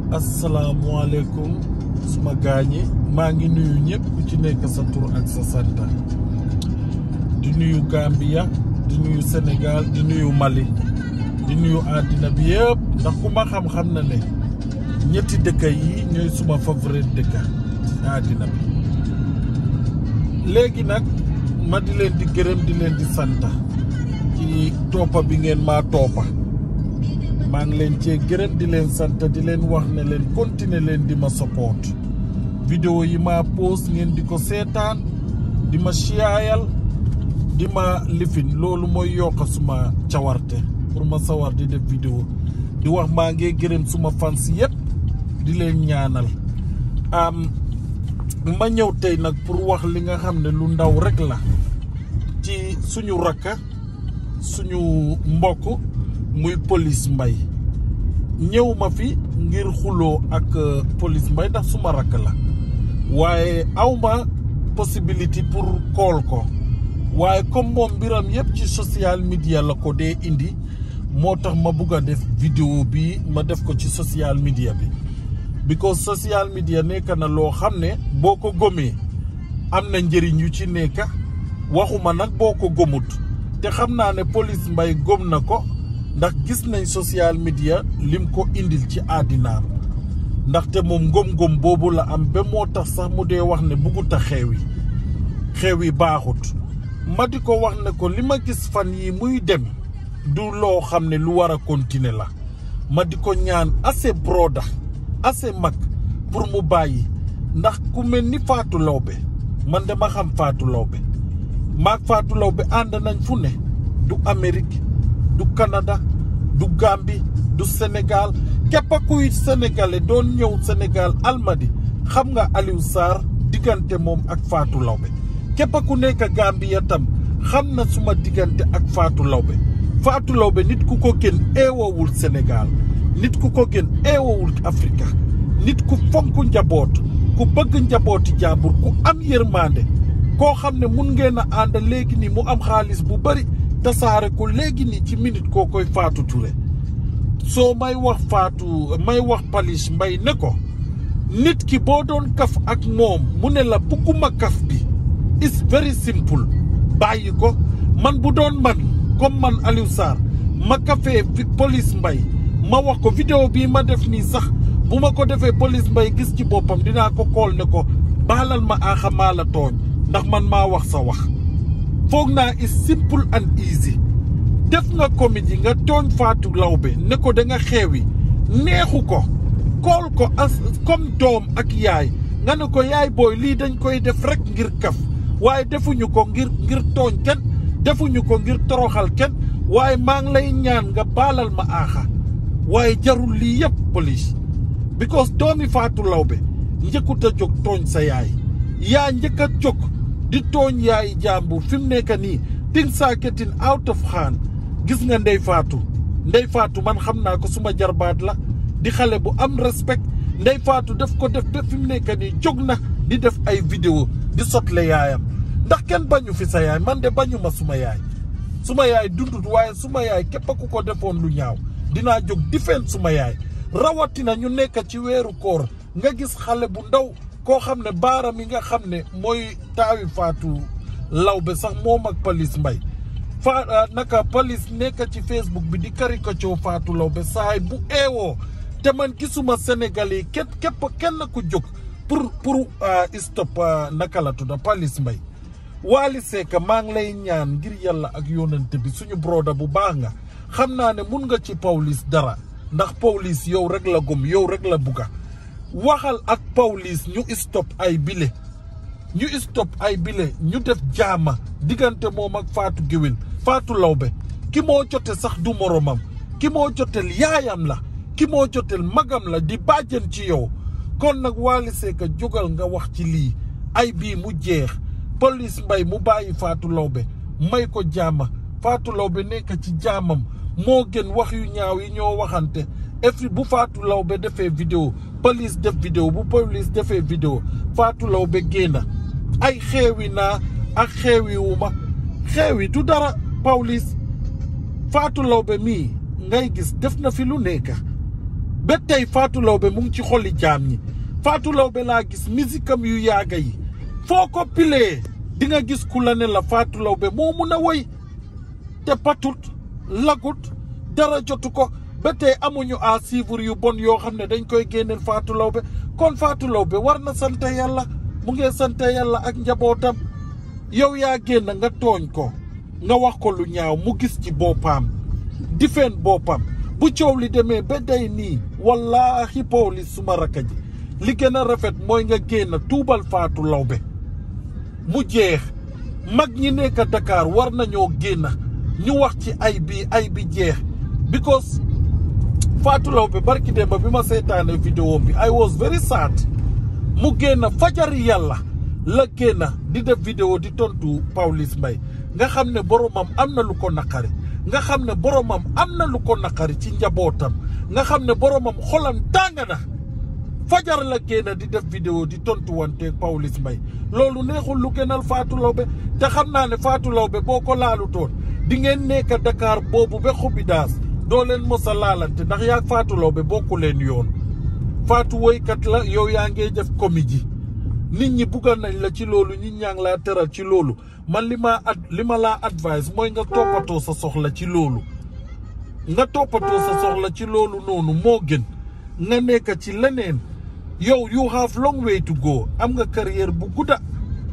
asalaamualeykum suma gaañi maa ngi nuyu ñëpp ku ci nekk sa tur ak sa santa di nuyu Gambia di nuyu Sénégal di nuyu Mali di nuyu àddina bi yëpp ndax ku ma xam-xam na ne ñetti dëkk yi ñooy suma favorite dëkk àddina bi léegi nag ma di leen di gërëm di leen di santa ci toppa bi ngeen maa toppa maa ngi leen cee gërëm di leen sant di leen wax ne leen continuer leen di ma support vidéo yi ma post ngeen di ko seetaan di ma siyaayal di ma lifin loolu mooy yokk suma cawarte pour ma sawar di def vidéo di wax maa ngi gërëm suma fans yëpp di leen ñaanal am ma ñëw tey nag pour wax li nga xam ne lu ndaw rek la ci suñu rakka suñu mbokk muy police mbay ñëw ma fi ngir xuloo ak police mbay ndax suma rakk la waaye awma possibilité pour kool ko waaye comme moom mbiram yëpp ci social media la ko dee indi moo tax ma bugg a def vidéo bi ma def ko ci social media bi because social media nekk na loo xam ne boo ko gomee am na njëriñ yu ci nekk waxuma nag boo ko gomut te xam naa ne police mbay gom na ko ndax gis nañ social media lim ko indil ci àddinaam ndaxte moom ngom-ngom boobu la am ba moo tax sax mu dee wax ne buggut a xeew yi xeew yi baaxut ma di ko wax ne ko li ma gis fan yi muy dem du loo xam ne lu war a continuer la ma di ko ñaan assez broda assez mag pour mu bàyyi ndax ku mel ni Fatou Lawbe man dama xam Fatou Lawbe maag Fatou Lawbe ànd nañ fu ne du Amérique du Canada du Gambie du Sénégal képp kuy sénégalais doon ñëw Sénégal almadi xam nga Aliou Sarr diggante moom ak Fatou Lawbe képp ku nekk Gambia tam xam na suma diggante ak Fatou Lawbe Fatou Lawbe nit ku ko gën eewowul Sénégal nit ku ko gën eewowul Afrika nit ku fonk njaboot ku bëgg njabooti jàmbur ku am yërmande koo xam ne mun ngeen a ànd léegi nii mu am xaalis bu bari tasaare ko léegi nii ci minute koo koy Fatou Touré soo may wax Fatou may wax Paliss Mbaye ne ko nit ki boo doon kaf ak moom mu ne la bugguma kaf bi it's very simple bàyyi ko man bu doon man comme man Aliou Sarr ma kafee Paliss Mbaye ma wax ko vidéo bii ma def nii sax bu ma ko defee Paliss Mbaye gis ci boppam dinaa ko kool ne ko baalal ma aaxa maa la tooñ ndax man maa wax sa wax foog naa is simple and easy def nga comédie nga tooñ Fatou Lawbe ne ko da nga xeewi neexu ko kool ko as comme doom ak yaay nga ne ko yaay booy lii dañ koy def rek ngir kaf waaye defuñu ko ngir ngir tooñ kenn defuñu ko ngir toroxal kenn waaye maa ngi lay ñaan nga baalal ma aaxa waaye jarul lii yëpp police because doomi Fatou Lawbe njëkkut a jóg tooñ sa yaay yaa njëkk a jóg di tooñ yaay jàmbur fi mu nekk nii things are getting out of hand gis nga ndey faatu ndey faatu man xam naa ko suma jarbaat la di xale bu am respect ndey faatu def ko def ba fi mu nekk nii jóg na di def ay vidéo di sotle yaayam ndax kenn bañu fi sa yaay man de bañu ma suma yaay suma yaay dundut waaye suma yaay képp ku ko defoon lu ñaaw dinaa jóg difeen suma yaay rawatina ñu nekk ci weeru koor nga gis xale bu ndaw koo xam ne baaram yi nga xam ne mooy taawi Fatou Lawbe sax moom ak Paliss Mbaye fa naka Paliss nekk ci Facebook bi di caricature Fatou Lawbe saay bu eewoo te man gisuma Sénégal yi képp képp kenn ku jóg pour pour stop naka la tudda Paliss Mbaye Wally Seck maa ngi lay ñaan ngir yàlla ak yónnante bi suñu broda bu baax nga xam naa ne mun nga ci Pawlish dara ndax Pawlish yow rek la gom yow rek la bugga waxal ak Pawlish ñu stop ay bile ñu stop ay bile ñu def jaama diggante moom ak Fatou Géwél Fatou Lawbe ki moo jote sax du moromam ki moo jotel yaayam la ki moo jotel magam la di bàjjen ci yow kon nag Wally Seck jógal nga wax ci lii ay bii mu jeex Paliss Mbaye mu bàyyi Fatou Lawbe may ko jaama Fatou Lawbe nekk ci jaamam moo gën wax yu ñaaw yi ñoo waxante efri bu Fatou Lawbe defee vidéo Paliss def vidéo bu Paliss defee vidéo Fatou Lawbe génna ay xeewi naa ak xeewi wu ma xeewi du dara Pawlish Fatou Lawbe mii ngay gis def na fi lu nekk ba tey Fatou Laobé mu ngi ci xoli jaam ñi Fatou Laobé laa gis misikam yu yaaga yi foo ko pilee di nga gis ku la ne la Fatou Laobé moo mun a woy te patut lagut dara jotu ko ba tey amuñu à suivre yu bon yoo xam ne dañ koy génneel Fatou Laobé kon Fatou Laobé war na sant yàlla mu ngi sant yàlla ak njabootam yow yaa génn nga tooñ ko nga wax ko lu ñaaw mu gis ci boppam difeen boppam bu coow li demee ba day nii wallaahi Pawlish suma rakka ji li gën a rafet mooy nga génn tuubal Fatou Laobé mu jeex mag ñi nekk Dakar war nañoo génn ñu wax ci ay bi ay bi jeex because Fatou Laobé barki démb bi ma seetaane vidéo bi I was very sad mu génn fajari yàlla la génn di def vidéo di tontu Pawlish Mbaye nga xam ne boromam am na lu ko naqari nga xam ne boromam am na lu ko naqari ci njabootam nga xam ne boromam xolam tàng na fajar la génn di def vidéo di tontu wante Pawlish Mbaye loolu neexul lu gënal Fatou Laobé te xam naa ne Fatou Laobé boo ko laalutoon di ngeen nekk Dakar boobu ba xubi daas doo leen mos a laalante ndax yaa Fatou Laobé bokku leen yoon Fatou woykat la yow yaa ngee def comédie nit ñi buggal nañ la ci loolu nit ñaa ngi laa teral ci loolu man li ma ad li ma laa advice mooy nga toppatoo sa soxla ci loolu nga toppatoo sa soxla ci loolu noonu moo gën nga nekk ci leneen yow you have long way to go am nga carrière bu gudda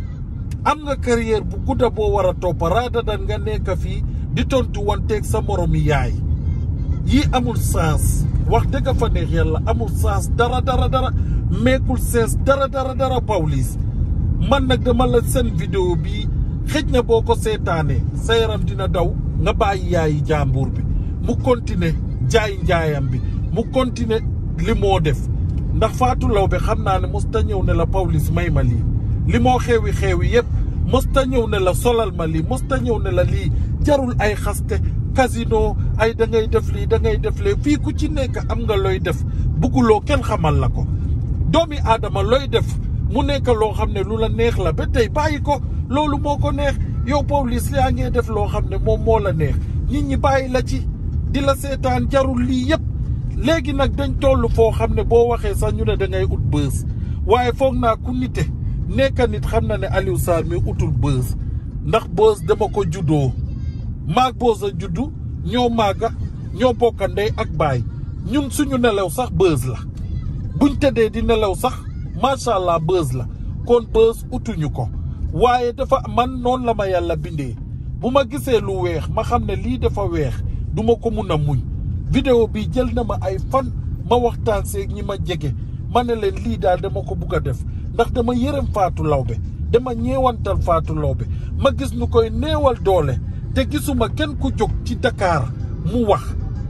am nga carrière bu gudda boo war a toppa rather than nga nekk fii di tontu wanteeg sa moromi yaay yii amul sens wax dëgg fa neex yàlla amul sens dara dara dara meekul sens dara dara dara Pawlish man nag dama la seen vidéo bii xëj na boo ko seetaanee sa yaram dina daw nga bàyyi yaayi jàmbur bi mu continuer jaay njaayam bi mu continuer li moo def ndax Fatou Laobé xam naa ne mos ta ñëw ne la Pawlish may ma lii li moo xewi xewi yëpp mos ta ñëw ne la solal ma lii mos ta ñëw ne la lii jarul ay xaste casino ay da ngay def lii da ngay def lee fii ku ci nekk am nga looy def bugguloo kenn xamal la ko doomi aadama looy def mu nekk loo xam ne lu la neex la ba tey bàyyi ko loolu moo ko neex yow Pawlish yaa ngee def loo xam ne moom moo la neex nit ñi bàyyi la ci di la seetaan jarul lii yëpp léegi nag dañ toll foo xam ne boo waxee sax ñu ne da ngay ut bës waaye foog naa ku nite nekk nit xam na ne Aliou Sarr mi utul bës ndax bës dama ko juddoo maag bës a juddu ñoo maaga ñoo bokka ndey ak baay ñun suñu nelaw sax bës la buñ tëddee di nelaw sax macha allah bës la kon bës utuñu ko waaye dafa man noonu la ma yàlla bindee bu ma gisee lu weex ma xam ne lii dafa weex duma ko mun a muñ vidéo bi jël na ma ay fan ma waxtaan seeg ñi ma jege ma ne leen lii daal dama ko bugg a def ndax dama yërëm Fatou Laobé dama ñeewantal Fatou Laobé ma gis ñu koy néewal doole te gisuma kenn ku jóg ci Dakar mu wax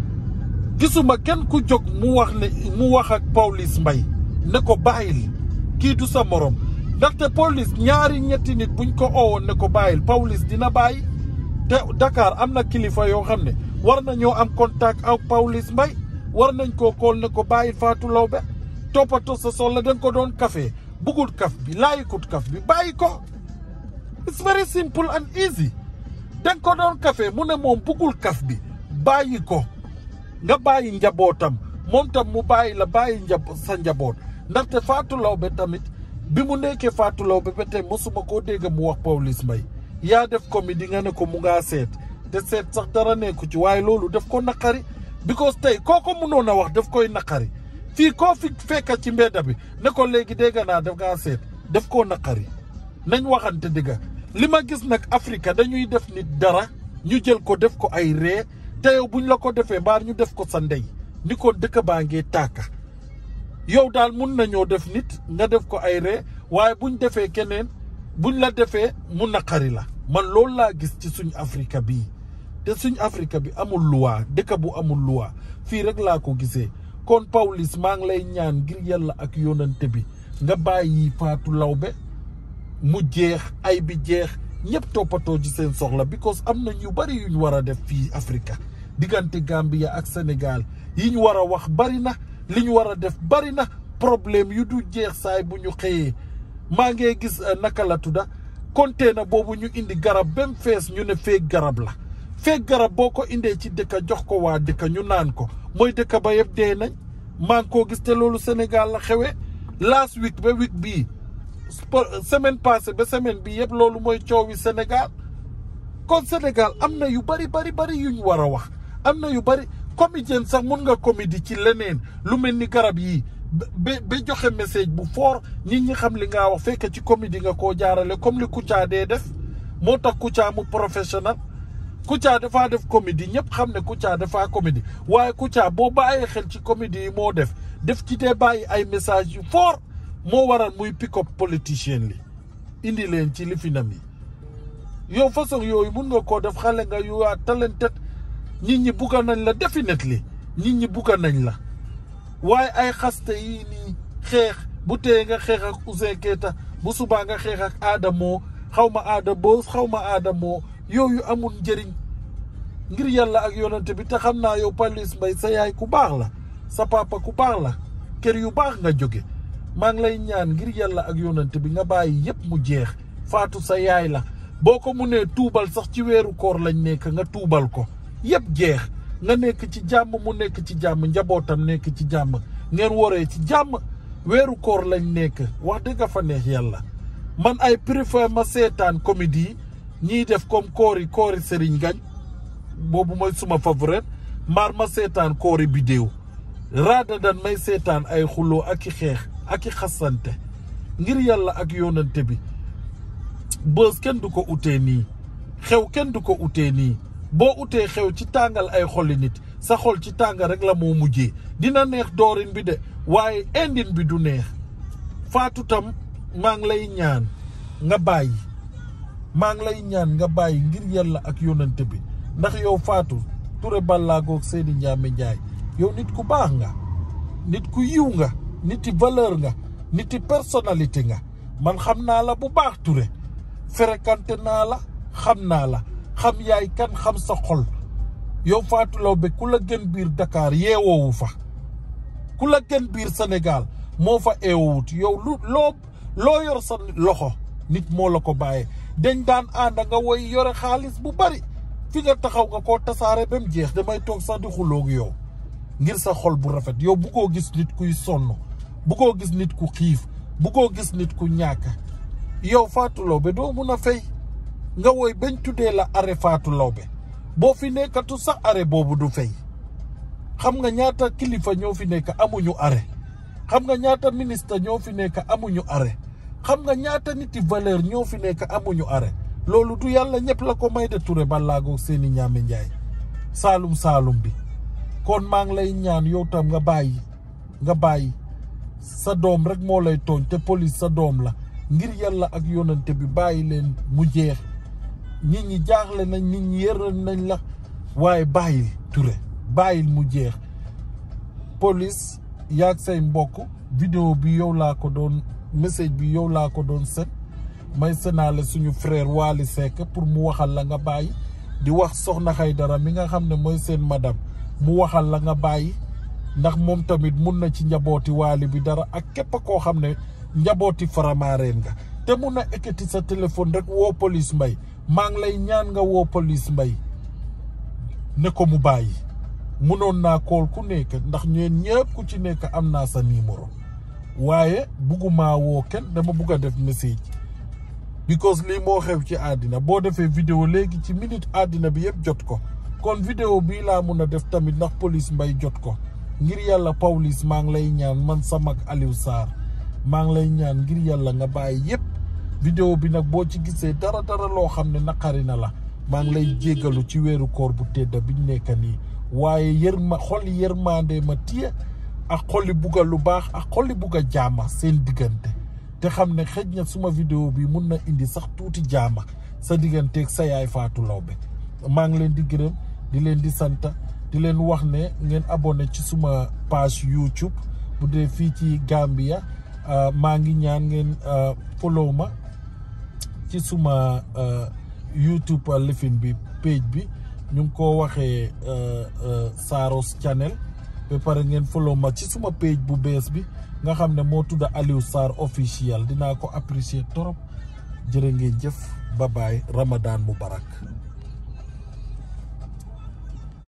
gisuma kenn ku jóg mu wax ne mu wax ak Pawlish Mbaye ne ko bàyyil kii du sa morom ndaxte Pawlish ñaari ñetti nit buñ ko oowoon ne ko bàyyil Pawlish dina bàyyi te Dakar am na kilifa yoo xam ne war nañoo am contact ak Pawlish Mbaye war nañ koo kool ne ko bàyyil Fatou Laobé toppatoo sa soxla da nga ko doon café bugul kaf bi laayikut kaf bi bàyyi ko it's very simple and easy da nga ko doon café mu ne moom bugul kaf bi bàyyi ko nga bàyyi njabootam moom tam mu bàyyi la bàyyi njab sa njaboot ndaxte Fatou Laobé tamit bi mu nekkee Fatou Laobé ba tey mosuma koo dégg mu wax Pawlish Mbaye yaa def comédie nga ne ko mu ngaa seet te seet sax dara nekku ci waaye loolu daf ko naqari because tey koo ko mënoon a wax daf koy naqari fii koo fi fekka ci mbedda bi ne ko léegi dégg naa daf ngaa seet daf koo naqari nañ waxante dëgga li ma gis nag Afrique dañuy def nit dara ñu jël ko def ko ay ree te yow buñ la ko defee mbaar ñu def ko sa ndey ni ko dëkk baa ngee tàkka yow daal mun nañoo def nit nga def ko ay ree waaye buñ defee keneen buñ la defee mu naqari la man loolu laa gis ci suñ Afrique bii te suñ Afrique bi amul luwaa dëkk bu amul luwaa fii rek laa ko gisee kon Pawlish maa ngi lay ñaan ngir yàlla ak yonante bi nga bàyyi Fatou Laobé mu jeex ay bi jeex ñëpp toppatoo ci seen soxla because am na ñu bari yu ñu war a def fii Afrique diggante Gambia ak Sénégal yi ñu war a wax bari na li ñu war a def bari na problème yu du jeex saay bu ñu xëyee maa ngee gis naka la tudda container boobu ñu indi garab bem fees ñu ne feeg garab la feeg garab boo ko indee ci dëkka jox ko waa dëkka ñu naan ko mooy dëkka ba yëpp dee nañ maa ngi koo gis te loolu Sénégal la xewe last week ba week bii semaine passée ba semaine bi yëpp loolu mooy coowi Sénégal kon Sénégal am na yu bari bari bari yuñ war a wax am na yu bari comédien sax mun nga comédie ci leneen lu mel ni garab yii ba ba joxe message bu fort nit ñi xam li nga wax fekk ci comédie nga koo jaarale comme li Kouthia dee def moo tax Kouthia mu professionnel Kouthia dafaa def comédie ñëpp xam ne Kouthia dafaa comédie waaye Kouthia boo bàyyee xel ci comédie yi moo def def ci dee bàyyi ay message yu fort moo waral muy pick up politicien li indi leen ci lifinam yi yow façon yooyu mun nga koo def xale nga yu waa talented nit ñi bugga nañ la definitely nit ñi bugga nañ la waaye ay xaste yii nii xeex bu tee nga xeex ak Ouzin Keita bu subaa nga xeex ak Adamo xaw ma aada boos xaw ma Adamo yooyu amul njëriñ ngir yàlla ak yonante bi te xam naa yow Pawlish Mbaye sa yaay ku baax la sa papa ku baax la kër yu baax nga jóge maa ngi lay ñaan ngir yàlla ak yonante bi nga bàyyi yépp mu jeex faatu sa yaay la boo ko munee tuubal sax ci weeru koor lañ nekk nga tuubal ko yépp jeex nga nekk ci jàmm mu nekk ci jàmm njabootam nekk ci jàmm ngeen waree ci jàmm weeru koor lañ nekk wax dëgg fa neex yàlla man ay préfère ma seetaan comédie ñiy def comme koori koori Serigne Gagne boobu mooy suma favorite maar ma seetaan koori bidéew raada dan may seetaan ay xuloo ak i xeex ak i xasante ngir yàlla ak yonante bi bës kenn du ko utee nii xew kenn du ko utee nii boo utee xew ci tàngal ay xoli nit sa xol ci tàngal rek la moo mujjee dina neex doorin bi de waaye indin bi du neex faatu tam maa ngi lay ñaan nga bàyyi maa ngi lay ñaan nga bàyyi ngir yàlla ak yonante bi ndax yow faatu Touré Ballaagoog Seydi Ndiame Ndiaye yow nit ku baax nga nit ku yiw nga niti valeur nga niti personnalité nga man xam naa la bu baax Touré fréquenté naa la xam naa la xam yaay kan xam sa xol yow Fatou Laobé ku la gën biir Dakar yeewoowu fa ku la gën biir Sénégal moo fa eewowut yow lu loo loo yor sa loxo nit moo la ko bàyyee dañ daan ànd nga woy yore xaalis bu bari fi nga taxaw nga koo tasaare ba mu jeex damay toog sax di xuloog yow ngir sa xol bu rafet yow bu koo gis nit kuy sonn bu koo gis nit ku xiif bu koo gis nit ku ñàkk yow Fatou Laobé doo mun a fay nga woy bañ tuddee la arrêt Fatou Laobé boo fi nekkatu sax arrêt boobu du fay xam nga ñaata kilifa ñoo fi nekk amuñu arrêt xam nga ñaata ministre ñoo fi nekk amuñu arrêt xam nga ñaata niti valeur ñoo fi nekk amuñu arrêt loolu du yàlla ñëpp la ko may de Touré Ballaagoog Seydi Ndiame Ndiaye saalum saalum bi kon maa ngi lay ñaan yow tam nga bàyyi nga bàyyi sa doom rek moo lay tooñ te police sa doom la ngir yàlla ak yonante bi bàyyi leen mu jeex nit ñi jaaxle nañ nit ñi yërën nañ la waaye bàyyil Touré bàyyil mu jeex police yaag say mbokk vidéo bi yow laa ko doon message bi yow laa ko doon set may senaale suñu frère Waly Seck pour mu waxal la nga bàyyi di wax soxna Xaydara mi nga xam ne mooy seen madame mu waxal la nga bàyyi ndax moom tamit mun na ci njabooti Waly bi dara ak képp koo xam ne njabooti faramaareen nga te mun na ekkati sa téléphone rek woo police mbay maa ngi lay ñaan nga woo police mbay ne ko mu bàyyi munoon naa kool ku nekk ndax ñeen ñëpp ku ci nekk am naa sa numéro waaye buggumaa woo kenn dama bugg a def message because lii moo xew ci àddina boo defee vidéo léegi ci minute àddina bi yëpp jot ko kon vidéo bii laa mun a def tamit ndax police mbay jot ko ngir yàlla Pawlish maa ngi lay ñaan man sa mag Aliou Sarr maa ngi lay ñaan ngir yàlla nga bàyyi yëpp vidéo bi nag boo ci gisee dara dara loo xam ne naqari na la maa ngi lay jéggalu ci weeru koor bu tedda biñ nekk nii waaye yër ma xoli yërmande ma tiye ak xoli bugga lu baax ak xoli bugga jaama seen diggante te xam ne xëj na suma vidéo bi mun na indi sax tuuti jaama sa digganteeg sa yaay Fatou Laobé maa ngi leen di gërëm di leen di sant di leen wax ne ngeen abonné ci suma page YouTube bu dee fii ci Gambia maa ngi ñaan ngeen follow ma ci suma YouTube lifin bi page bi ñu ngi ko waxee Saros Channel ba pare ngeen follow ma ci suma page bu bees bi nga xam ne moo tudda Aliou Sarr officiel dinaa ko apprécier trop jërë ngeen jëf bye bye Ramadan Mubarak